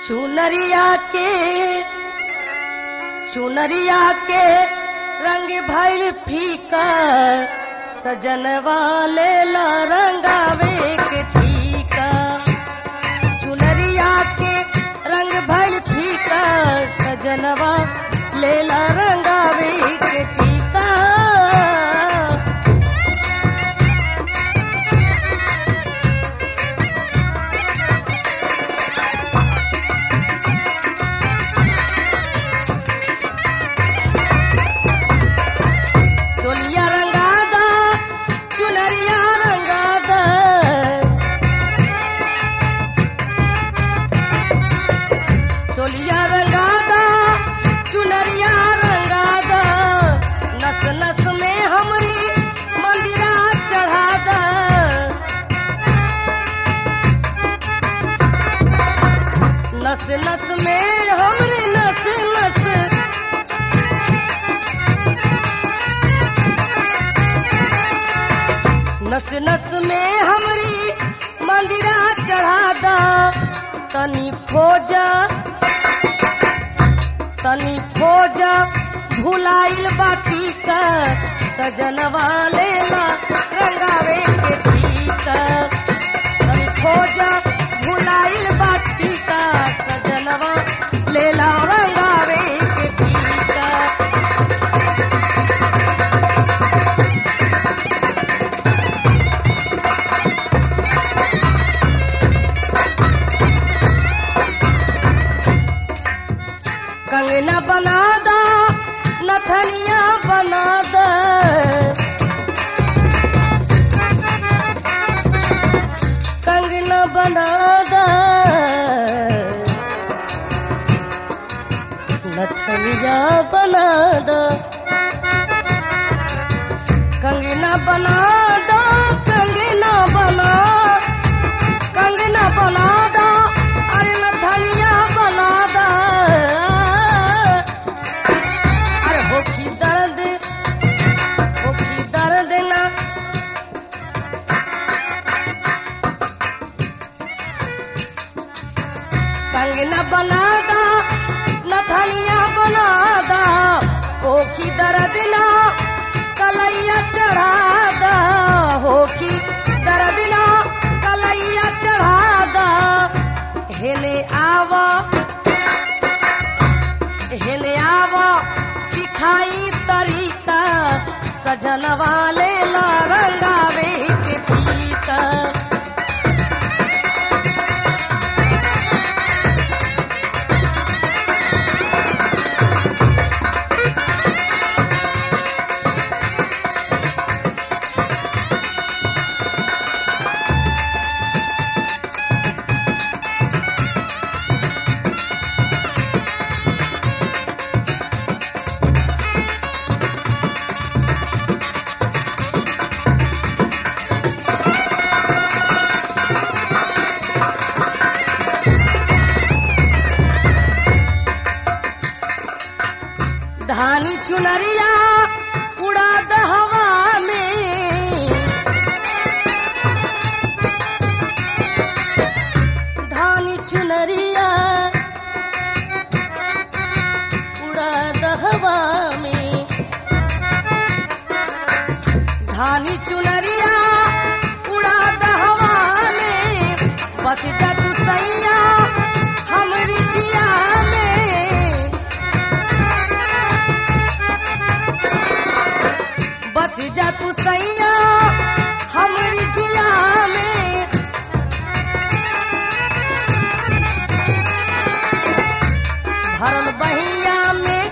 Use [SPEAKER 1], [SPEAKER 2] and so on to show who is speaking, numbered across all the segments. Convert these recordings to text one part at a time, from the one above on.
[SPEAKER 1] चुनरिया के चुनरिया के रंग भइल फीका सजन वाले ला रंगावे के ठीका चुनरिया के रंग भइल फीका सजनवा लेला रंगावे के ठीका चोलिया रंगादा चुनरिया रंगादा चोलिया रंगादा चुनरिया रंगादा नस नस में हमरी मंदिरा चढ़ादा नस नस में हमरी नस नस नस नस में हमरी मंदिरा चढ़ा दा तनी खोजा तनी खोजा भुलाइल बाटी का सजन वाले ला रंगावे के ठीका तनी खोजा भुलाइल बाटी का सजनवा लेला रंगावे के ठीका कंगना बना दा नथनिया बना दा कंगना बना दा नथनिया बना दा कंगना बना दा कंगना बना कंगना बना दा अरे नथनिया बना दा अरे होखी दर्द होखी दर्द ना कंगना बना दा नथनिया बना दा होखी दर्द ना कलैया चढ़ा दा होखी दर्द ना कलैया चढ़ा दा हेने आवा हेने आवा सिखाई तरीका सजन वाले ला रंगावे के पीता धानी चुनरिया उड़ा द हवा में धानी चुनरिया उड़ा द हवा में धानी चुनरिया उड़ा द हवा में बस जा तू सैया हमरी जिया में बस जा तू सैया हमरी जिया में भरल बहिया में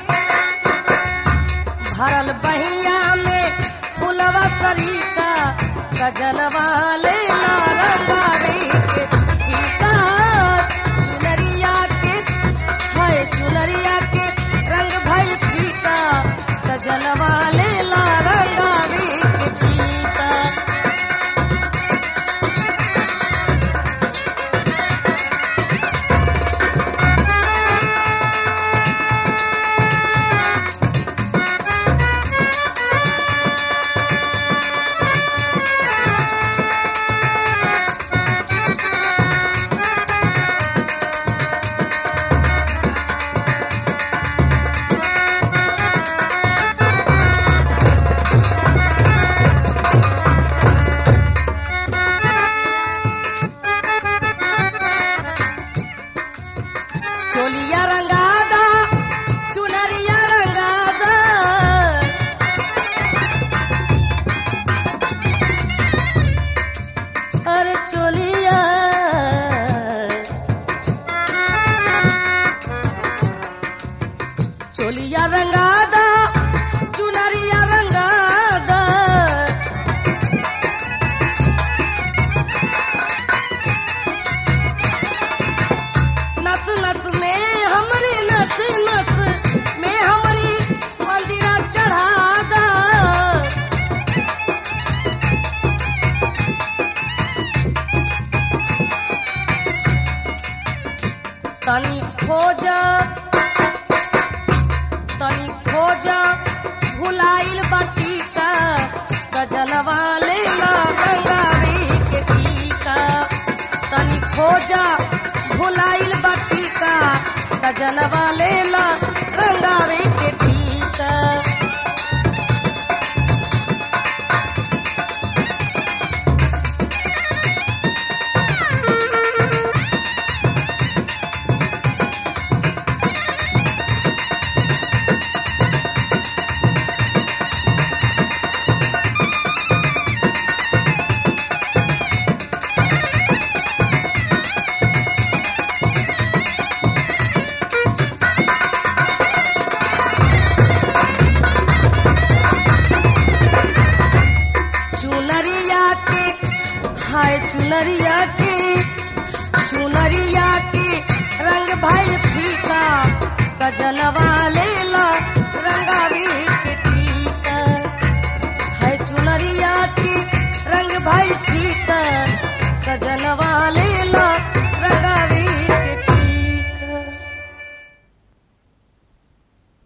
[SPEAKER 1] भरल बहिया में फुलवा सरीता सजन वाले रंगारे के ठीका चुनरिया के है चुनरिया के रंग भई फीका सजन वाले ला रंगारे के ठीका सजनवा लेला रंगावे के टीका चुनरिया के हाय चुनरिया के चुनरिया के रंग भाई फीका सजनवा लेला रंगावी के टीका है चुनरिया के रंग भाई फीका सजनवा